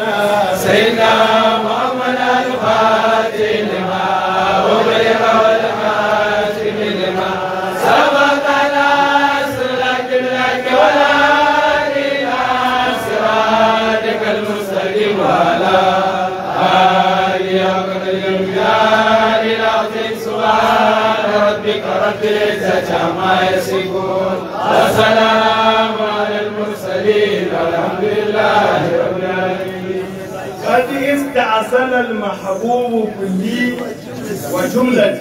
سيدنا محمد الفاتح لما أغلق والخاتم لما سبقنا سلك لك ولا إلى صراطك المستقيم وعلى آله قدر الجلال العظيم سبحان ربك رب العزة عما يصفون وسلام على المرسلين والحمد لله رب العالمين قد استعسل المحبوب كلي وجملة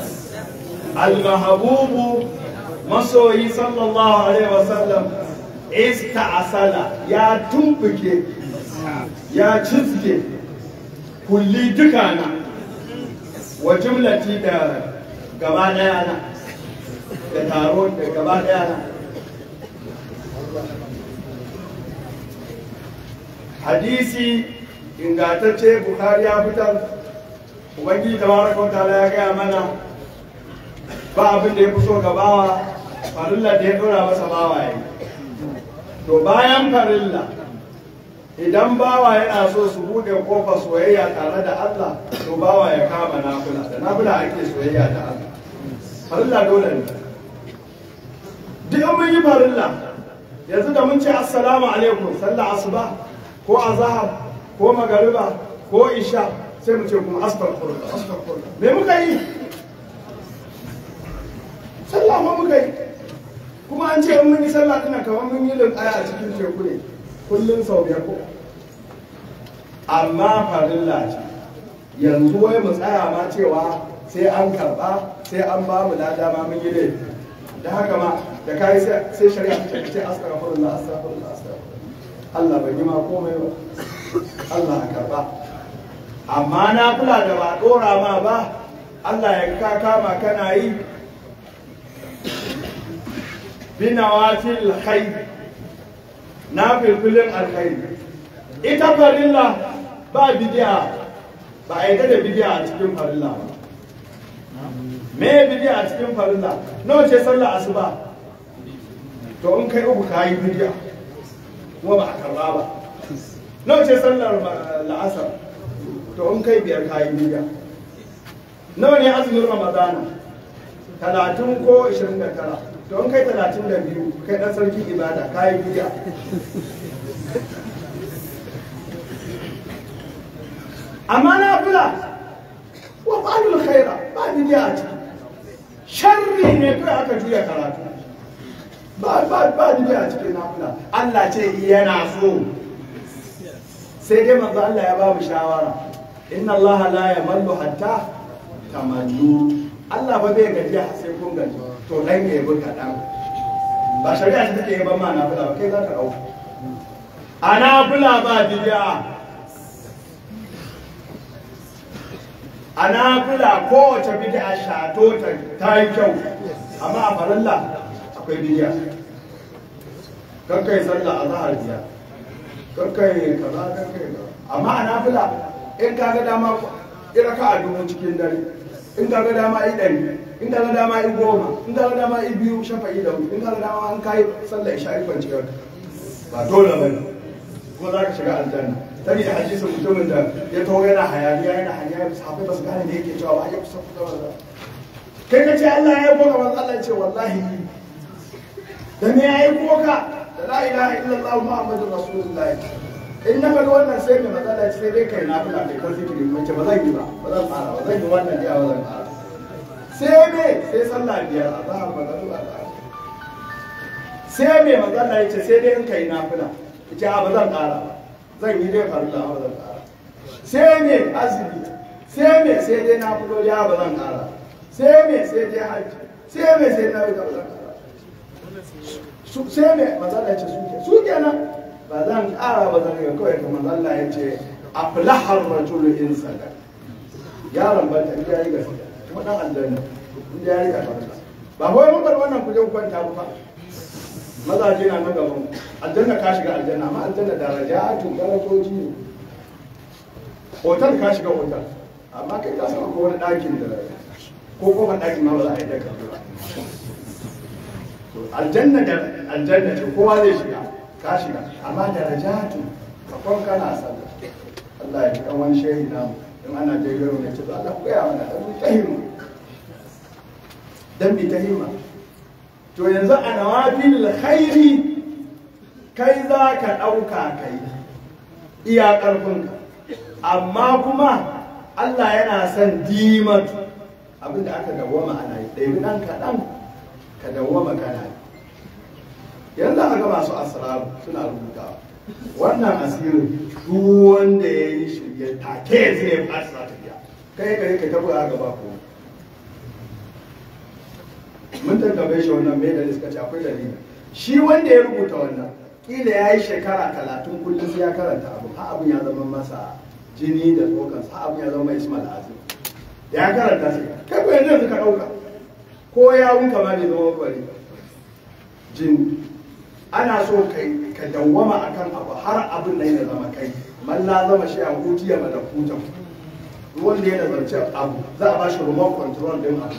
المحبوب masoyi sallallahu alaihi wasallam ista'asala ya tumbuke ya cizge kulli dukana wa jumlati da gaba daya na da taro da gaba daya na hadisi ingantacce bukhari ya fitar ubangiji tabaraka wa ta'ala ya gaya mana ba abin da ya fi so ga bawa farilla da ya dora masa bawa ya to bayan farilla idan bawa yana so su bude kofa soyayya tare da Allah to bawa ya kama nafila da nafila ake soyayya da Allah farilla dole ne duk an mun yi farilla yanzu da mun ce assalamu alaikum sallah asuba ko azhar ko magariba ko isha sai mu ce kuma astaghfirullah astaghfirullah me muka yi sallah ma muka yi kuma an ce in mun yi sallah tana kamar mun yi aya a cikin teku ne kullum sau biyar ko amma farilla ce yanzu wai mu tsaya ma cewa sai an karba sai an ba mu lada ma mun yi laifi da haka ma da kai sai shari'a ta ce astaghfirullah astaghfirullah astaghfirullah Allah bai yi ma komai ba Allah ya karba amma na kula da ba dora ma ba Allah ya ka kama kana yi binawafil khair na filfilin alkhairi ita farilla ba bidiya ba a yadda da bidiya a cikin farilla ba me bidiya a cikin farilla nawa ce sallar asuba to in kai uku kayi bidiya kuma ba a karba ba nawa ce sallar la'asar to in kai biyar kayi bidiya nawa ne azumin ramadana talatin ko ishirin da tara to in kai talatin da biyu kai ɗan sarki ibada kayi bidiya amma na fula wa ba'alul khaira ba bidiya a ciki sharri ne kai aka juya karatu ba ba ba bidiya a cikin nafila Allah ce yana so sai dai manzo Allah ya ba mu shawara inna Allah la yamallu hatta tamallu Allah ba bai gajiya sai kun gaji to dan ya bi kaɗan ba shari'a ta take yaban ma nafila ba kai za ka ɗauka a nafila ba bidiya a nafila kowace bid'a shato ta ta yi kyau amma a farilla akwai bid'a kakkai sallah a zahar biya kakkai kaza kakkai kaza amma a nafila in ka ga dama ira ka a dubu cikin dare in ka ga dama yi ɗari in ka ga dama yi goma in ka ga dama yi biyu shafa'i da in ka ga dama an kai sallah isha'i kwanciyar ba dole ba ne ko za ka shiga aljanna saboda hadisin mutumin da ya taho yana hayaniya yana hayaniya sahabbai ba su gane da yake cewa ba ya kusa kusa ba kai ka ce Allah ya yi koka manzo Allah ya ce wallahi ni da me ya yi koka da la ilaha illallah muhammadur rasulullah in na faɗi wannan sai mai matsala ya ce sai dai kai na fila kai kan zikiri mun ce ba zan yi ba ba zan fara ba zan yi wannan ya ba zan fara sai me sai sallah biyar a zahar magana ba sai me matsala ya ce sai dai in kai na fila ya ce a ba zan ƙara ba zan yi dai farilla ba zan ƙara sai me azumi sai me sai dai na fito ya ba zan ƙara sai me sai dai hajji sai me sai na rika ba zan ƙara sai me matsala ce suke su kenan ba zan ƙara ba zan rika kawai kamar Allah ya ce aflahar rajulu in sadaka yaron ba ta ya yi gaskiya kuma dan aljanna inda ya rika farilla ba kawai mun bar wannan kuje ku kwanta ba mazaje na nan gaban aljanna ka shiga aljanna amma aljanna darajatun darajoji ne hotel ka shiga hotel amma kai ka san ko wani ɗakin da ko kofar ɗakin ma ba za a yi daga ba aljanna da aljanna ce kowa zai shiga ka shiga amma darajatun sakon kana sallah Allah ya kan wani shehi namu in ana jaigaro ne ce to Allah ku gaya mana dan bi ta himma dan bi ta himma to yanzu a nawafil khairi kai za ka ɗauka kai iya ƙarfinka amma kuma Allah yana son dimatu abinda aka dawwama ana yi ɗaya ɗan kaɗan ka dawwama kana yi yanzu aka ga masu asiraru suna rubutawa wannan asirin duk wanda ya yi shirye take zai fasa tafiya kai kai ka tabbata gaba ko mun tantabe shi wannan mai dalili suka ce akwai dalili shi wanda ya rubuta wannan kila ya yi shekara talatin kullum sai ya karanta abu har abin ya zama masa jini da tsokan har abin ya zama ismail azim da ya karanta sai kai ko yanzu ka ɗauka ko ya wunka ma bai zama bari jini ana so kai ka dawwama akan abu har abin nan ya zama kai man la zama shi a hutu ya malakutan wanda ya nazarci abu za a ba shi remote control din abu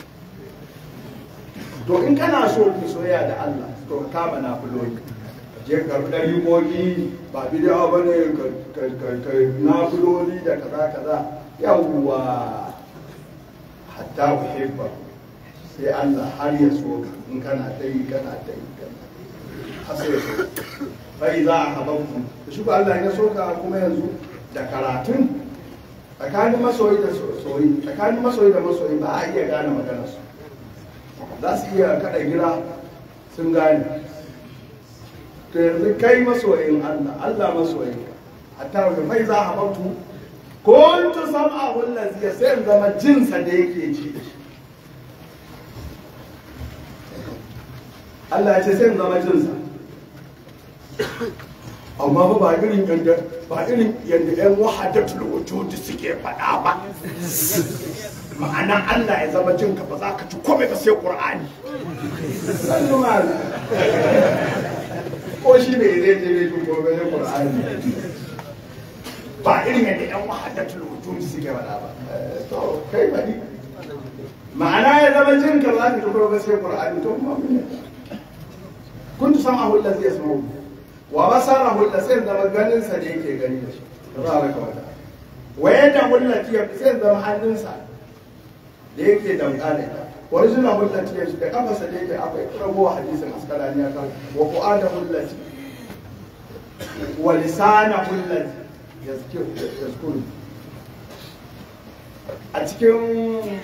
to in kana so ki soyayya da Allah to ka kama na fuloni je ka karbi dari koki ba bidiyo ba ne ka na fuloni da kaza kaza yawwa hatta uhibba sai Allah har ya so ka in kana ta yi kana ta yi kana har sai ya so bai za a habanku shi ko Allah ya so ka kuma yanzu da karatun tsakanin masoyi da soyi tsakanin masoyi da masoyi ba a iya gane maganarsu za su iya kada gira sun gane to yanzu kai masoyin Allah Allah masoyin hatta wani mai za a bautu kuntu sam'a wallazi sai in zama jinsa da yake ji Allah ya ce sai in zama jinsa amma ba ba irin yadda ba irin yadda yan wahadatul wujudi suke faɗa ba ma'ana Allah ya zama jinka ba za ka ci komai ba sai Qur'ani sannu mal ko shi ne zai je bai ji komai sai Qur'ani ba irin yadda yan wahadatul wujudi suke faɗa ba to kai bari ma'ana ya zama jinka ba za ka ci komai ba sai Qur'ani to kuma mun kuntu sam'ahu allazi yasma'u wa basarahu allazi zama ganin sa da yake gani da shi tabaraka wa ta'ala wa yadahu allati sai zama hannunsa da yake damƙa da ita original hullati ya shi da kafarsa da yake akwai ragowa hadisin askalani ya kan wa qu'ada hullati wa lisana hullati yazkuru a cikin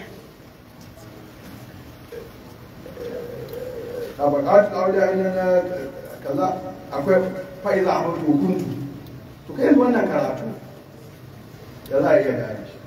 tabaqat auliya ina na kaza akwai fa'iza a hukuntu to kai wannan karatu da za a iya gane shi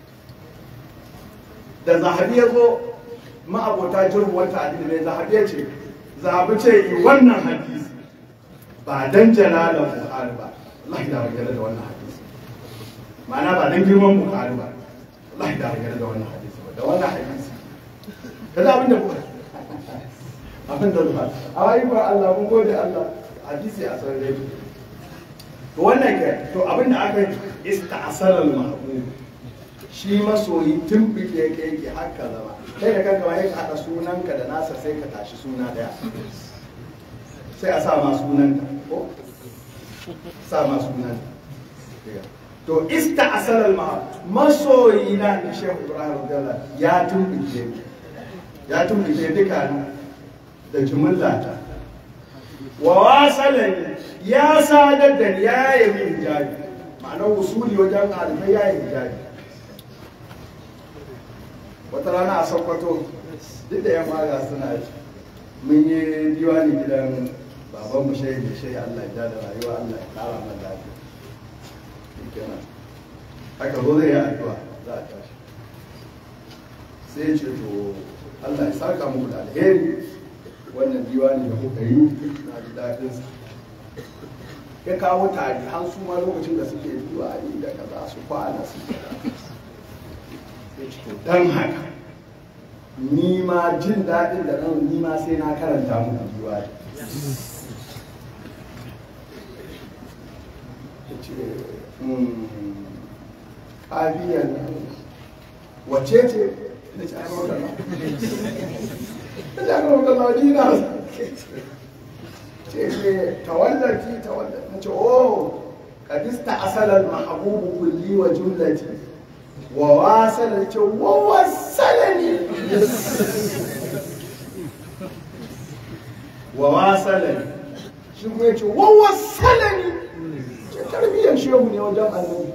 da zahabi ya zo ma'abota jirgin ta'adili ne zahabi ya ce zahabi ce yi wannan hadisi ba dan jalalan buhari ba Allah da ragare da wannan hadisi ma'ana ba dan girman buhari ba Allah da ragare da wannan hadisi ba da wannan hadisi kada abin da buhari abin da buhari a wayi ba Allah mun gode Allah hadisi a sarare to wannan ke to abin da aka yi ista'asalal mahbub shi masoyi tun bike yake yake haka zama kai da kanka ya haɗa sunanka da nasa sai ka tashi suna ɗaya sai a sa ma sunanka ko sa ma sunanka to ista asalal ma masoyi na ni shehu ibrahim radiyallahu ya tumbike ya tumbike duka da jumullata wa wasalani ya sadar da ni ya yi min hijabi ma'anar usuli wajen alifai ya yi hijabi wata rana a sokoto duk da yan maga suna shi mun yi diwani gidan baban mu shehi da shehi Allah ya da rayuwa Allah ya kara mana lafiya kenan haka zo zai yi addu'a za a tashi sai ya ce to Allah ya saka muku da alheri wannan diwani da kuka yi na ji daɗin sa ya kawo tari har su ma lokacin da suke diwani da kaza su kwana su dan haka ni ma jin daɗin da nan ni ma sai na karanta muku diwani ƙabiyar nan wace ce da ci aka maka da ci aka maka madina ce ce tawallarki tawallar na ce oh ista asalal mahabubu kulli wa jumlati wa wasala ce wa wasalani wa wasalani shi kuma ya ce wa wasalani ce tarbiyyar shehu ne wajen annabi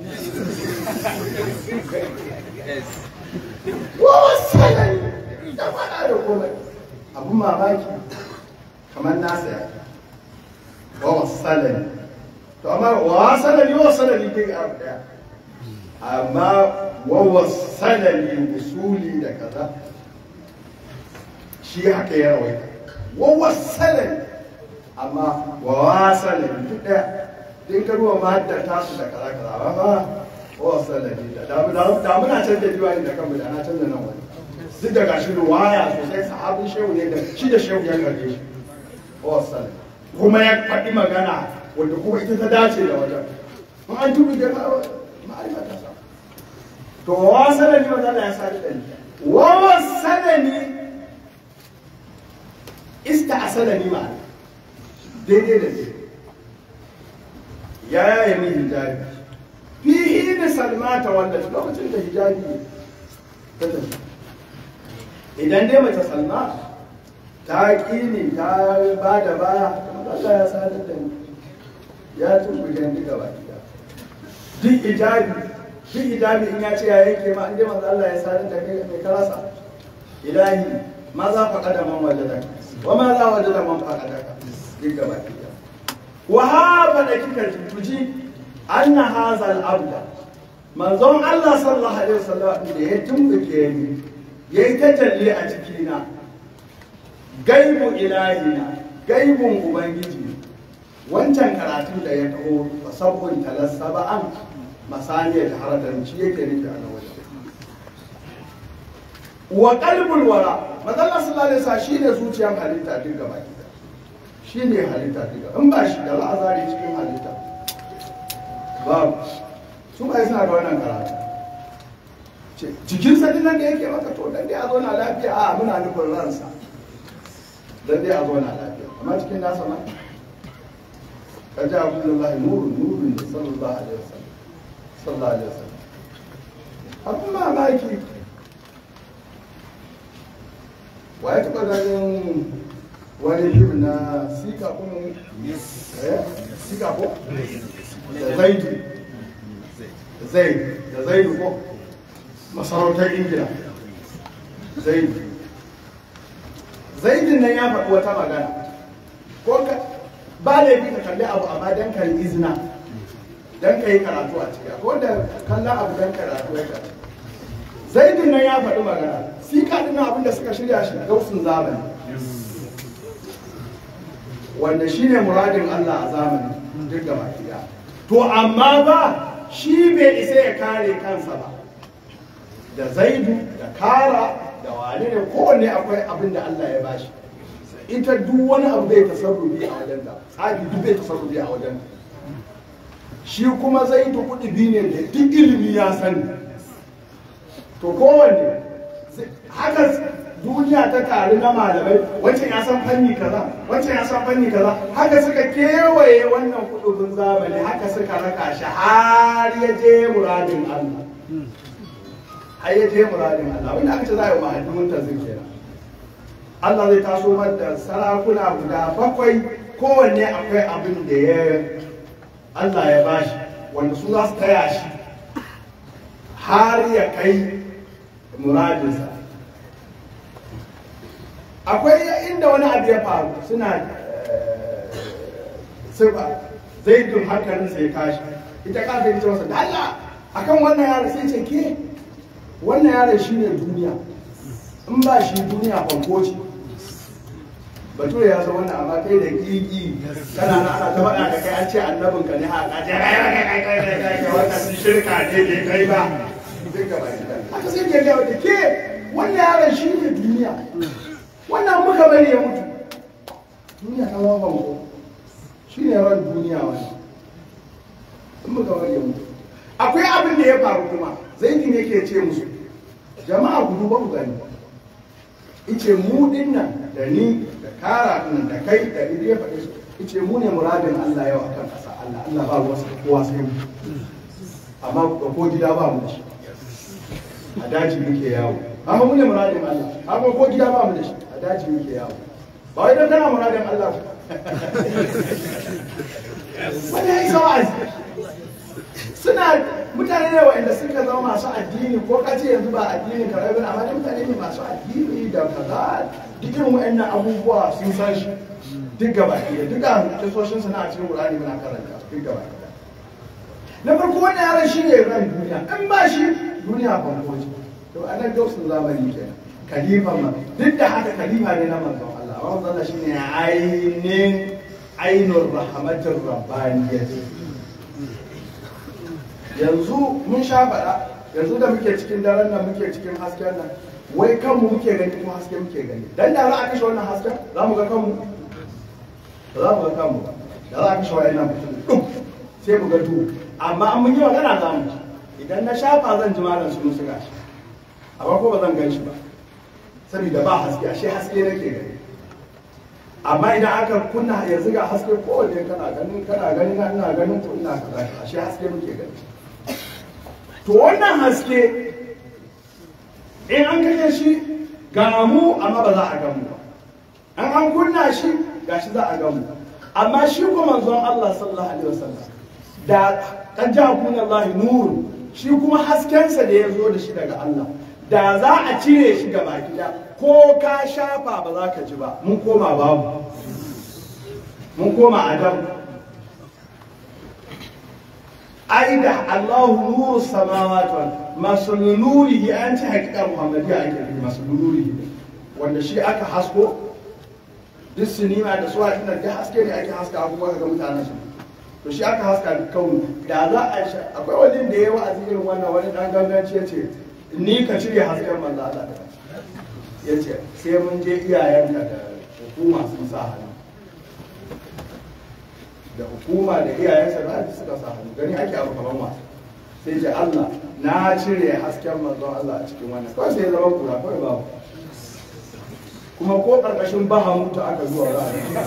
wa wasalani da faɗa da komai abun mamaki kamar nasa ya wa wasalani to amma wa wasalani wa wasalani dai abu daya amma wa wasalani usuli da kaza shi haka ya rawaita wa wasalani amma wa wasalani duk daya din ka ruwa mahaddata su da kaza kaza amma wa wasalani da da muna canza diwani da kanmu da na canza nan wani duk da gashi ruwaya sosai sahabin shehu ne da shi da shehu ya karbe shi wa wasalani kuma ya faɗi magana wanda kuma ita ta dace da wajen in an tubi da ma'arifa ta sa to wa sanani wa zalla ya sadi da ni wa wa sanani ista asalani ma daidai da ni ya yaya min hijabi fihi da salmata wanda lokacin da hijabi ta tafi idan dai mace salma ta ƙi ni ta ba da baya Allah ya sadar da ni ya tumbuke ni gaba ɗaya duk hijabi duk hijabi in ya ce ya yanke ma inda manzo Allah ya sadar da kai mai karasa ilahi ma za fa kada man wajada wa ma za wajada man fa kada ka duk gaba ɗaya wa haba da kika tuji anna hadha al-abda manzon Allah sallallahu alaihi wasallam da ya tumbuke ni yayi tajalli a cikina gaibu ilahina gaibun ubangiji wancan karatun da ya taho ba sabbin talassa ba an masaniyar haradar shi yake nufi a nan wajen wa qalbul wara madalla sallallahu alaihi wasallam shine zuciyar halitta duk gaba gida shine halitta duk in ba shi da la'azari cikin halitta babu su ba suna da wannan karatu jikin sa nan da yake maka to dan dai a zo na lafiya a muna nufin ransa dan dai a zo na lafiya amma cikin nasa ma ka ji abu da Allah nurun nurun da sallallahu alaihi wasallam sallallahu alaihi wasallam abin mamaki wa ya taɓa ganin wani fim na sika kuma eh sika ko da zaidu da zaidu da zaidu ko masarautar ingila zaidu zaidin nan ya faɗi wata magana ko ka ba laifi ka kalli abu amma dan ka yi izina dan ka yi karatu a ciki ko da kallon abu dan karatu ya karatu zaidin nan ya faɗi magana sika ɗin abin da suka shirya shi gausun zamani wanda shi ne muradin Allah a zamani duk da makiya to amma ba shi bai isa ya kare kansa ba da zaidu da kara da wane ne kowanne akwai abin da Allah ya bashi ita duk wani abu zai tasarrufi a wajen da tsari duk zai tasarrufi a wajen shi kuma zaidu kuɗi biyu ne da duk ilimi ya sani to kowanne haka duniya ta taru na malamai wancan ya san fanni kaza wancan ya san fanni kaza haka suka kewaye wannan kudubin zamani haka suka raka shi har ya je muradin Allah har ya je muradin Allah wanda aka ce za a yi mahaddimin ta zai kenan Allah zai taso da sarakuna guda bakwai kowanne akwai abin da ya Allah ya bashi wanda su za su taya shi har ya kai muradinsa akwai inda wani abu ya faru suna sirba zai dun hankalinsa ya tashi ita kasa ita masa da Allah akan wannan yaron sai ce ke wannan yaron shi ne duniya in ba shi duniya banko ce bature ya san wannan amma kai da gigi kana na ana ta faɗa da kai an ce annabin ka ne haka ce kai kai kai kai kai kai kai wannan sun shirka ne bai kai ba duka ba haka sai ke gawa da ke wannan yaron shi ne duniya wannan muka bari ya mutu duniya ta zama banko shi ne ran duniya wani in muka bari ya mutu akwai abin da ya faru kuma zaidin yake ce musu jama'a gudu ba ku gani ice mu din nan da ni da kara nan da kai da ni ya faɗi su ice mu ne muradin Allah yau akan ƙasa Allah Allah ba wasu kowa sai mu amma ko gida ba mu da shi a daji muke yawo amma mu ne muradin Allah amma ko gida ba mu da shi a daji muke yawo ba wai dan kana muradin Allah wani ya isa wa'azi suna mutane ne wa'anda suka zama masu addini ko ka ce yanzu ba addini ka rabu amma dai mutane ne masu addini da kaza duk irin wa'annan abubuwa sun san shi duk gaba ɗaya duk da kisoshin suna a cikin Qur'ani muna karanta duk gaba ɗaya na farko wannan yaron shi ne ran duniya in ba shi duniya ban koje to anan gausun zamani kenan khalifa ma duk da haka khalifa ne na manzon Allah amma manzon Allah shine ainin ainur rahmatir rabbaniyyah yanzu mun sha faɗa yanzu da muke cikin daren nan muke cikin hasken nan wai kanmu muke gani ko haske muke gani dan da za a kashe wannan hasken za mu ga kanmu ba za mu ga kanmu ba da za a kashe wa'annan mutum sai mu ga duhu amma an mun yi magana za mu ji idan na shafa zan ji malam su musu gashi amma ko ba zan gan shi ba saboda ba haske ashe haske nake gani amma idan aka kunna yanzu ga haske ko wanne kana ganin kana gani na ina ganin ko ina kaza ashe haske muke gani to wannan haske in an kashe shi ga mu amma ba za a gamu ba an an kunna shi gashi za a gamu amma shi kuma manzon Allah sallallahu alaihi wasallam da kan ja kun Allah nur shi kuma haskensa da ya zo da shi daga Allah da za a cire shi gaba gida ko ka shafa ba za ka ji ba mun koma babu mun koma adam ai da Allahu nuru samawati wal masul nurihi an ci hakika muhammadiyya ake yi masul nurihi wanda shi aka hasko duk sinima da suwa ina da haske ne ake haska abubuwa ga mutanen su to shi aka haska kauni da za a sha akwai wani da ya wa'azi irin wannan wani dan ganganci ya ce ni ka cire hasken manzo Allah da ya ce sai mun je iyayenka da hukuma sun sa hannu da hukuma da iyayensa da suka sa hannu gani ake abu kamar wasu sai ce Allah na cire hasken manzon Allah a cikin wannan kawai sai ya zama kura kawai babu kuma ko karkashin bahamutu aka zuwa za a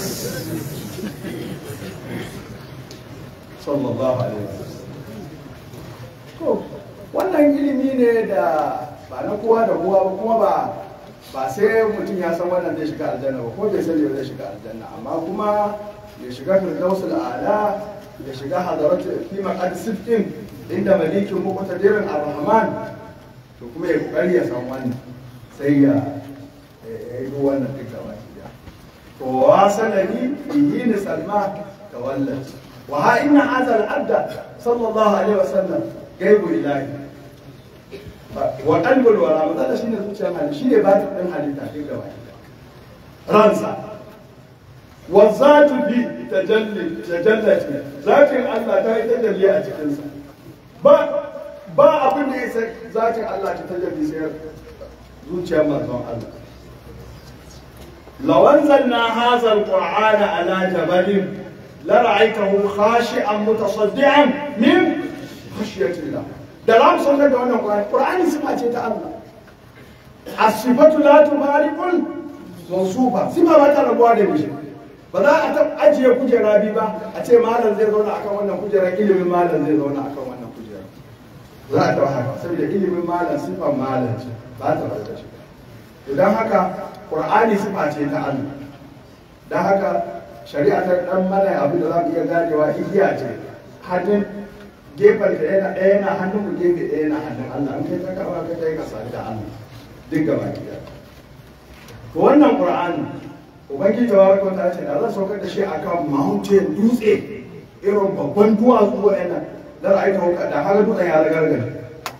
sallallahu alaihi wasallam to wannan ilimi ne da ba na kowa da kowa ba kuma ba ba sai mutum ya san wannan zai shiga aljanna ba ko bai sani ba zai shiga aljanna amma kuma ya shiga firdausul a'la ya shiga hadaratu fi maqad sittin inda malikin muqtadirin ar-rahman to kuma ya kokari ya san wannan sai ya yi wannan duk gaba ɗaya to wasalani bihi ni salma tawallat wa ha inna hadha al-abda sallallahu alaihi wasallam gaibu ilahi wa qalbul wara matsala shine zuciyar halitta shine batin din halitta duk gaba ɗaya ransa wa zatu bi tajalli tajallati zatin Allah ta yi tajalli a cikinsa ba ba abin da ya sai zatin Allah ta tajalli sai zuciyar manzon Allah لو أنزلنا هذا القرآن على جبل لرأيته خاشعا متصدعا من خشية الله da za mu sanar da wannan Qur'ani Qur'ani sifa ce ta Allah as-sifatu la tubariqul mawsufa sifa ba ta rabuwa da mishi ba za a ta ajiye kujera bi ba a ce malam zai zauna akan wannan kujera ilimin malam zai zauna akan wannan kujera za a ta haka saboda ilimin malam sifan malam ce ba ta rabuwa shi idan haka Qur'ani sifa ce ta Allah don haka shari'a ta dan mana abin da za mu iya ganewa igiya ce hannun gefen da yana ɗaya yana hannun mu gefe ɗaya yana hannun Allah an kai ta kama kai kai ka sami da Allah duk gaba ki to wannan Qur'ani ubangiji tabaraka ta ce da zan saukar da shi akan mountain dutse irin babban duwatsu wa'annan da ra'ayi ta da har dutsen ya ragargaje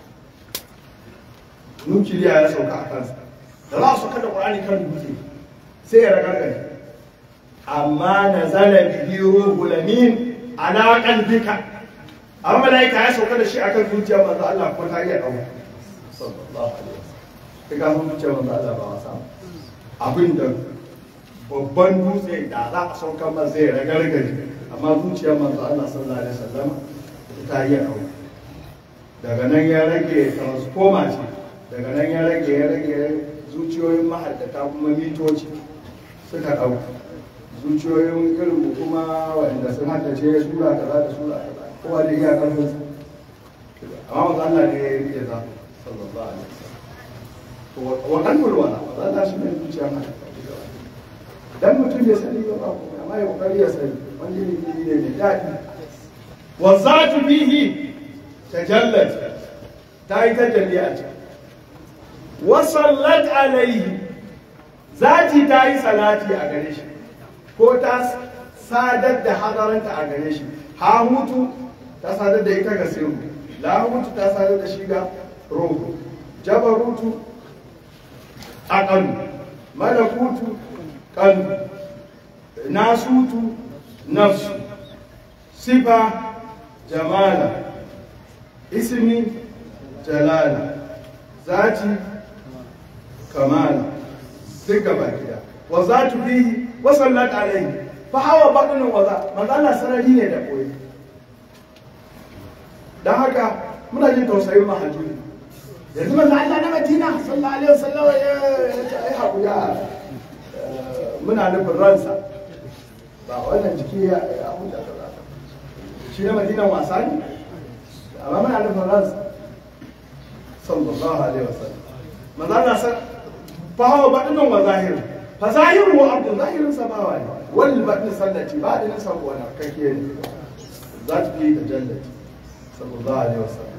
nukiliya ya sauka a kansa da za su kada ƙur'ani kan dutse sai ya ragargaje amma na zala bihi ruhul amin ala qalbika amma malaika ya sauka da shi akan zuciya manzo Allah ko ta iya dauka sallallahu alaihi wasallam kaga mun zuciya manzo Allah ba wasa abin da babban dutse da za a sauka masa zai ragargaje amma zuciya manzo Allah sallallahu alaihi wasallam ta iya dauka daga nan ya rage transformer ce daga nan ya rage ya rage zuciyoyin mahaddata kuma mitoci suka ɗauka zuciyoyin irin mu kuma wanda sun haddace sura kaza da sura kaza kowa da iya karfin sa amma wanda Allah ne ya rike za sallallahu alaihi wasallam wa kalmul wala za ta shi ne zuciya mata dan mutum bai sani ba ba kuma amma ya kokari ya sani wani ne ne mai daɗi wa zatu bihi tajallat ta yi tajalli a can wa sallat alaihi zati ta yi salati a gare shi ko ta sadar da hadaranta a gare shi ha hutu ta sadar da ita ga sirru la hutu ta sadar da shi ga roho jabarutu aqalu malakutu qalbu nasutu nafsu sifa jamala ismi jalala zati kamala duk gaba gida wa zatu bihi wa sallat alaihi fa hawa batnu wa za manzo Allah sarari ne da koyi dan haka muna jin tausayin mahajuri yanzu manzo Allah na Madina sallallahu alaihi wasallam ya ai hakuya muna nufin ransa ba wannan jiki ya ya huta kaza shi na Madina wasa ne amma muna nufin ransa sallallahu alaihi wasallam manzo Allah san fa hawa batnu wa zahiru fa zahiru wa abdu zahirin sabawa ne wal batnu sallati ba da nisa ko na kake ne za ta fi tajallati sallallahu alaihi wasallam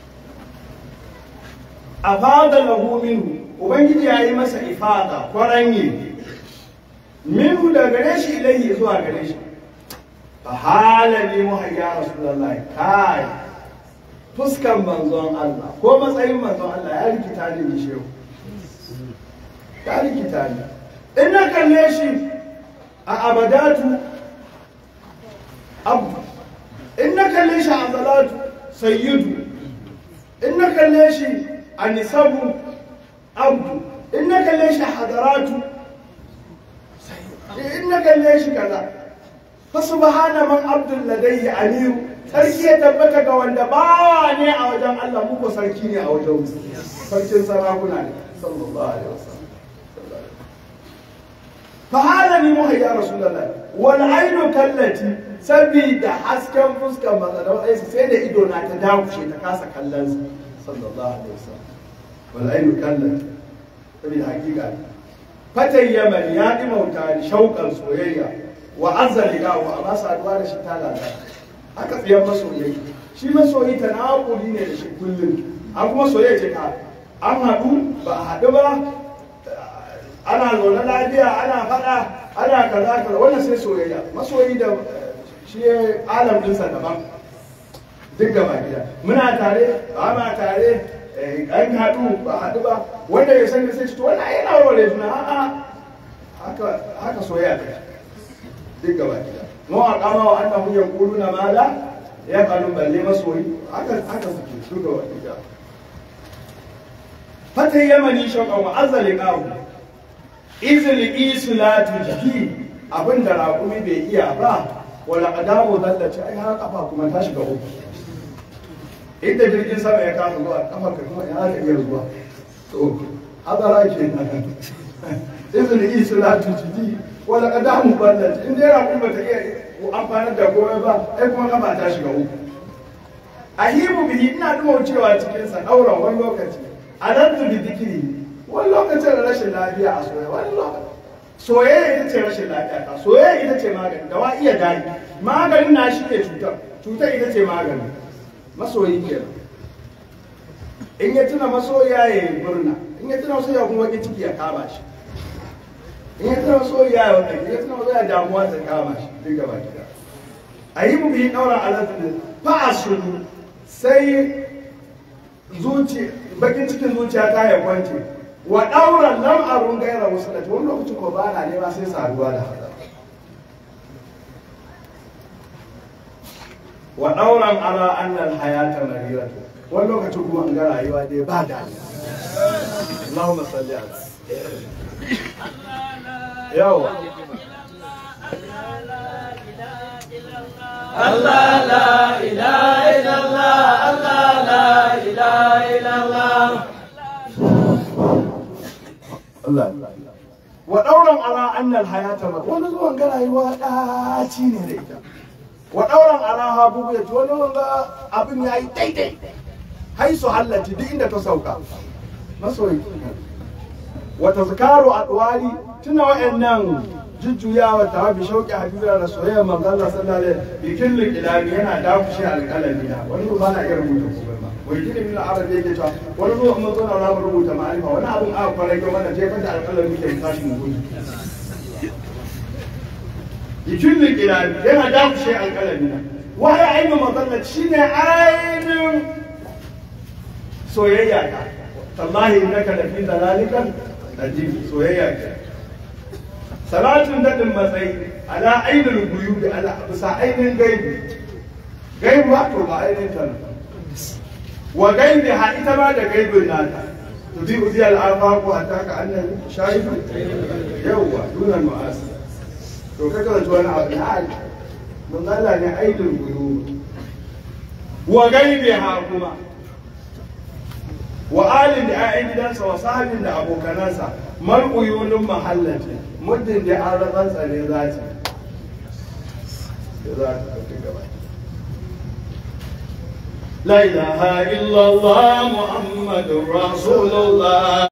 afada lahu minhu ubangiji ya yi masa ifada kwaranye minhu da gare shi ilayhi zuwa gare shi fa halali muhayya rasulullahi kai fuskan manzon Allah ko matsayin manzon Allah ya rikita ni da shehu ya rikita ni in na kalle shi a abadatu abu in na kalle shi a zalatu sayyidu in na kalle shi a nisabu abdu in na kalle shi a hadaratu in na kalle shi kaza fa subhana man abdul ladayhi aliyu sarki ya tabbata ga wanda bawa ne a wajen Allah mu ko sarki ne a wajen mu sarkin sarakuna ne sallallahu alaihi wasallam fa hada ni muhayya rasulullahi wal ainu kallati sabida hasken fuskar matsalar aisa sai da ido na ta dakushe ta kasa kallon sa sallallahu alaihi wasallam wal ainu kallati sabida hakika fatan yaman ya dimauta ni shauƙan soyayya wa azzali ga wa amma saduwa da shi ta lalata haka tsiyan masoyi shi masoyi ta na'uri ne da shi kullum an kuma soyayya ce ka an haɗu ba a haɗu ba ana zaune lafiya ana faɗa ana kaza kaza wannan sai soyayya masoyi da shi alam ɗinsa daban duk gaba gida muna tare ba ma tare an haɗu ba haɗu ba wanda ya sani sai to wannan yana warware juna a'a haka haka soyayya ta duk gaba gida mu a kama wa annahu yaquluna ma la yaqalu balle masoyi haka haka suke duk gaba gida fatan yamani shauƙan wa azali qawu izil isu la tujhi abin da raƙumi bai iya ba wala qadamu zallace ai har kafa kuma ta shiga uku inda jirgin sama ya kama zuwa kafa ka kuma ina ka iya zuwa to hadara ke nan izil isu la tujhi wala qadamu zallace in dai raƙumi ba ta iya amfanar da komai ba ai kuma kafa ta shiga uku ahibu bihi ina dumo cewa cikin sa dauran wani lokaci adantu bi dikiri wani lokacin rashin lafiya a soyayya wani lokacin soyayya ita ce rashin lafiya ta soyayya ita ce magani da wa iya dani maganin na shi ne cutar cutar ita ce magani masoyi kenan in ya tuna masoya ya yi murna in ya tuna masoya kuma wani ciki ya kama shi in ya tuna masoya ya wani in ya tuna masoya damuwa ta kama shi duk gaba gida a yi mu biyi ɗaura alaƙa fa a sunu sai zuci bakin cikin zuciya ta ya kwance wa ɗauran lam arun gaira wasu da wani lokaci ko ba na nema sai saduwa da hada wa ɗauran ala annal hayata mariratu wani lokacin kuma an ga rayuwa dai ba da Allahumma salli ala yawa الله لا إله إلا الله الله لا إله إلا الله Allah wa ɗauran ala annal hayata ma wani zuwan ga rayuwa ɗaci ne da ita wa ɗauran ala ha bugu ya wani zuwan ga abin ya yi daidai haisu hallati duk inda ta sauka masoyi wata zikaru a ɗuwari tuna wa'annan jujjuyawa ta bi shauƙi hadisa da soyayya manzo Allah sallallahu alaihi wasallam bikin likilami yana dakushe alƙalami na wani ba na iya rubuta komai ba wai kidi min arabi yake cewa wani zuwa mun zo na ramu rubuta ma'arifa wani abun aka kwarai ga mana jefar da alƙalami ke tashi mu gudu bikin likilami yana dakushe alƙalami na wani ainihin manzo shine ainihin soyayya ta tallahi innaka lafi dalalikan najib soyayya ta salatun daɗin matsayi ala ainihin guyu da ala bisa ainihin gaibu gaibu ba to ba ainihin ta wa gaibi ha ita ma da gaibin nata to bi uzi al'afa ko hatta ka annan shahidu yawwa dunan ma'asi to ka karanta wani abu na hali mun Allah ne ainihin guyu wa gaibi ha kuma wa alin da 'ya'yan gidansa wa sahabin da abokanansa mar'uyunin mahallati muddin da an rabar tsare za ta za ta tafi gaba لا إله إلا الله محمد رسول الله